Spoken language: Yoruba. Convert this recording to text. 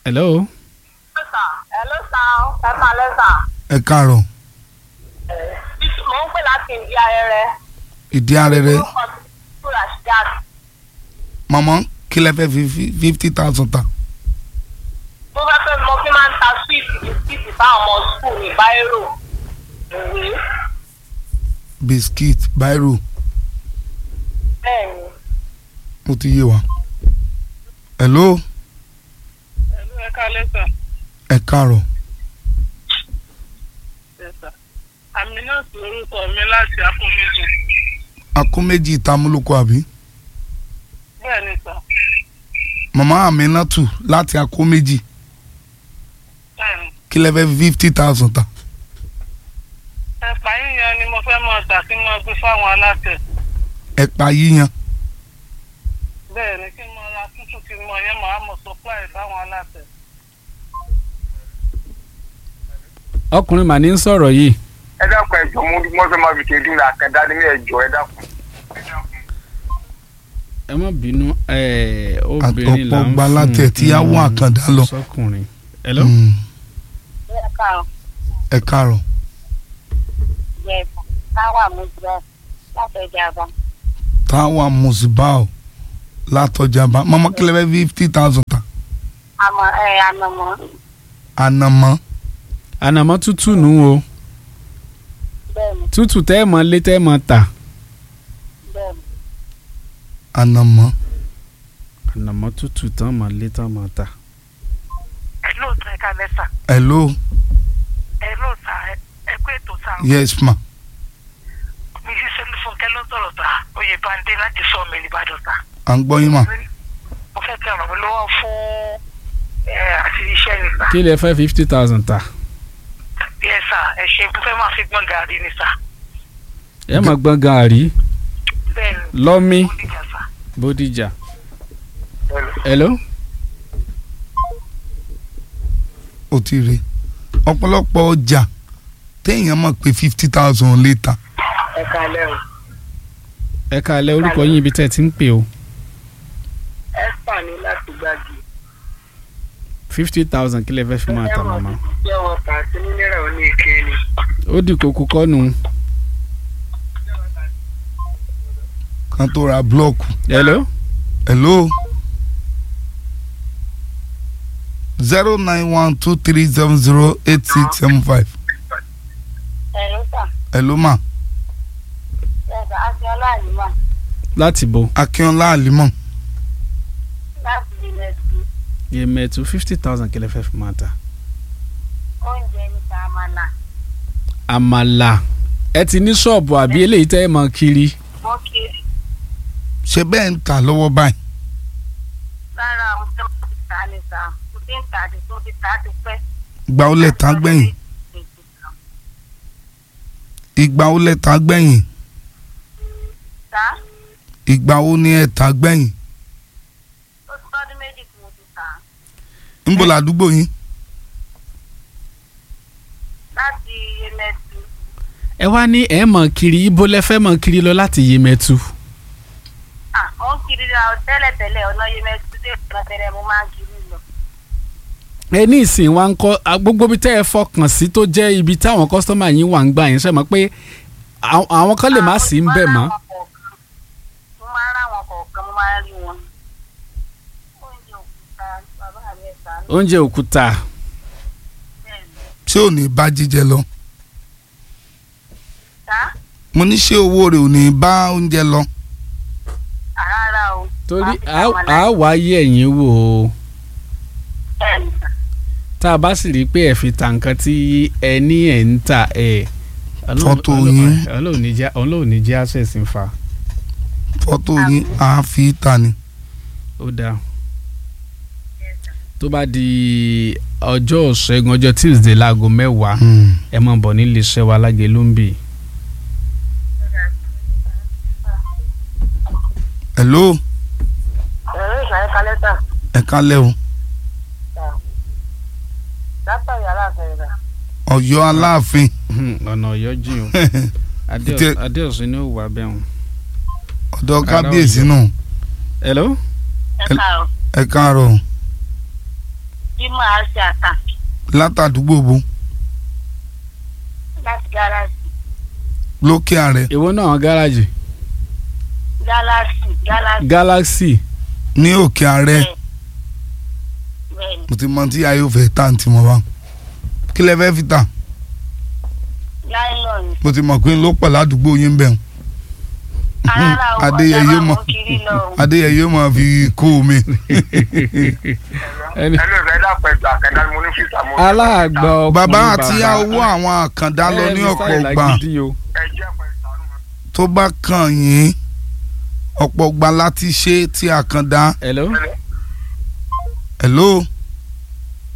hello. Hello sir, ẹ máa lẹ́sà. ẹ káàárọ̀ Mo ń pè láti ìdí ayẹrẹ. ìdí arẹrẹ Orúkọ mi ni Rasheedat. mọ̀mọ́ kí lẹ fẹ́ fi fifty thousand ta Mo fẹ́ fẹ́ mo fi máa ń ta sweet bisikíìtì fáwọn ọmọ skul ní Báírò. Ìwé. biscuit biro Bẹ́ẹ̀ni. ó ti yé wa hello Ẹ̀lú ẹ̀ka lẹ́sà. ẹ káàárọ̀ Lẹ́sà. Àmì náà sì orúkọ mi láti Akóméjì. akó méjì ìtamúlòkọ àbí Bẹ́ẹ̀ni sà. màmá Aminatu láti akó méjì Bẹ́ẹ̀ni. kí lẹ fẹ́ fi fifty thousand ta Ẹ̀pà yíyan ni mo fẹ́ máa tà kí n máa gbé fáwọn aláṣẹ. ẹ̀pà yíyan Bẹ́ẹ̀ni kí n máa ra tútù kí n mọ yẹn máa mọ̀ supply fáwọn aláṣẹ. ọkùnrin mà ní ń sọ̀rọ̀ yìí ẹ dákun ẹjọ mo mo fẹ́ máa fi kéde ní àkàndá ní ẹjọ ẹ dákun. ẹ má bínú ẹ, obìnrin là Àtọ̀pọ̀ ń gba látẹ̀ tí á wọ́n àkàndá lọ. sọkùnrin. hello. Mm, Ẹ̀ka ẹ káàárọ̀ yẹ̀bù táwà mú jẹ́ látọjà bá. táwa musibao látọjàmbá màmá kí lẹ fẹ́ fi fifty thousand ta Àmọ́ ẹ̀ ànàmọ́. ànàmọ́ ànàmọ́ tútù nù o Bẹ́ẹ̀ni tútù tẹ́ ẹ mọ lé tẹ́ ẹ mọ tà bẹ́ẹ̀ni. ànàmọ́ ànàmọ́ tútù tán mọ lé tán mọ tà. ẹ lóòótọ́ ẹ̀ka lẹ́sà hello ẹ lóòótọ́ ẹ kú ètò sá. yes ma mi sì ṣe fúnkẹ́ ló sọ̀rọ̀ sá oyè bande láti sọ mi nìbàdàn sá. à ń gbọ́ yín mà mo fẹ́ kí ọ̀rọ̀ mi lọ́wọ́ fún ẹ àti iṣẹ́ ni sá. kí lẹ fẹ́ fifty thousand tà yẹ sá ẹ ṣe mo fẹ́ máa fi gbọ́n gàrí ni sá. ẹ mọ gbọ́n gàárì bẹ́ẹ̀ni lọ́mí ó dìjà sá. bódìjà. hello. ó ti rí ọ̀pọ̀lọpọ̀ ọjà téèyàn mọ̀ pé fifty thousand lè ta ẹ kalẹ́ o. ẹ káalẹ́ orúkọ yín ibi tẹ́ ẹ ti ń pè o ẹ fà ní láti gbági. fifty thousand kí lẹ fẹ́ fi máa tà màmá. jẹ́ wọn kà sí nílẹ̀ òní ìkíni. ó di kókó kọ́nù. kan tó ra blọọkù hello. hello zero nine one two three seven zero eight six seven five ẹ ló sà hello ma ẹ sà á ti ọláàlú mà láti bo akínọlá àlímọ̀ láti ilẹ̀ sí yèmẹ̀tù fifty thousand kí lẹ fẹ́ fi máa tà. oúnjẹ ní sàmàlà. àmàlà ẹ ti ní ṣọ́ọ̀bù àbí eléyìí tẹ́ ẹ mọ kiri. wọ́n kiri ṣe bẹ́ẹ̀ ń tà lọ́wọ́ báyìí lára àwọn tó ti tà ní sà kò tí ń tà ní tó ti tà ti pẹ́. ìgbà ó lẹ̀ tán gbẹ̀yìn ìgbà ó lẹ̀ tán gbẹ̀yìn sà ìgbà ó ní ẹ̀ tán gbẹ̀yìn ó ti tọ́dún méjì tí mo ti tà ńbọ̀ làdúgbò yín láti yemẹtu ẹ wá ní ẹ mọ kiri ibo lẹ fẹ́ mọ kiri lọ láti yèmẹ̀tù. ah mo ń kiri ra tẹ́lẹ̀tẹ́lẹ̀ ọ̀nà yemẹtu dé ọ̀nà tẹ́lẹ̀ mo máa ń kiri lọ. ẹ ní ìsìn wa ń kọ́ a- gbogbo ibi tẹ́ ẹ fọkàn sí tó jẹ́ ibi táwọn kọ́sítọ́mà yín wà ń gbà yín ṣe mọ̀ pé àwọn- àwọn kan lè má sí ń bẹ̀ mọ́. mo máa ń rà wọn kọ̀ọ̀kan mo máa ń rí wọn. oúnjẹ òkúta bàbá mi ẹ̀ta ní oúnjẹ òkúta bẹ́ẹ̀ ni. ṣé ò ní bá jíjẹ lọ sá mo ní ṣé owó rẹ̀ ò ní bá oúnjẹ lọ rárá o. torí Máa fi a àwọn a aláìsàn. wá yẹ̀ yín wò ó bẹ́ẹ̀ ni sà. tá a bá sì rí i pé ẹ fi ta nǹkan tí ẹ ní ẹ̀ ń tà ẹ̀ Fọ́tò yín. ọlọ́run ní jẹ́ access ń fa fọ́tò yín á fi ta ni ó dáa tó bá di ọjọ́ ṣẹ́gun ọjọ́ tuesday láago mẹ́wàá Hmm. ẹ máa bọ̀ nílé iṣẹ́ wa lágẹ̀lú ń bì hello ẹ̀rọ ìṣàyẹ̀ kalẹ́ sà. ẹ kálẹ̀ o látàrí aláàfẹ́ rà. Ọ̀yọ́ aláàfin ọ̀nà ọ̀yọ́ jìn o Tẹ- adéọ̀sùn ni ó wà bẹ́ẹ̀ hàn. ọ̀dọ̀ kábíyèsí náà hello ẹ káàárọ̀. ẹ káàárọ̀ Jímọ̀ àṣẹ àtà látàdúgbò bo láti gáràjì. lókè ààrẹ èwo náà gáràjì Gálàsì Gálàsì galaxy ní òkè ààrẹ bẹ́ẹ̀ni mo ti mọ tí ayé ò fẹ́ tà ní tiwọn wá kí lẹ fẹ́ fi tà láìlọ́ọ̀nù. mo ti mọ̀ pé ló pọ̀ ládùúgbò yín bẹ̀ Rárá o, Adéyẹyé ọ̀dà máa mọ̀ mú kiri lọ o. adéyẹyẹ máa fi kó omi Ẹni- ẹlò ìfẹ́ dàpọ̀ ẹgbà àkàndá ni mo ní fìtà mo. aláàgbà ọkùnrin bàbá àti owó àwọn àkàndá lọ ní Eh, ọ̀pọ̀ Mr. gbà Ìlàgídí o. ẹ jẹ́ pẹ̀lú ìsànú mi. tó bá kàn yín ọ̀pọ̀ gbà láti ṣe tí àkàndá hello Hello? hello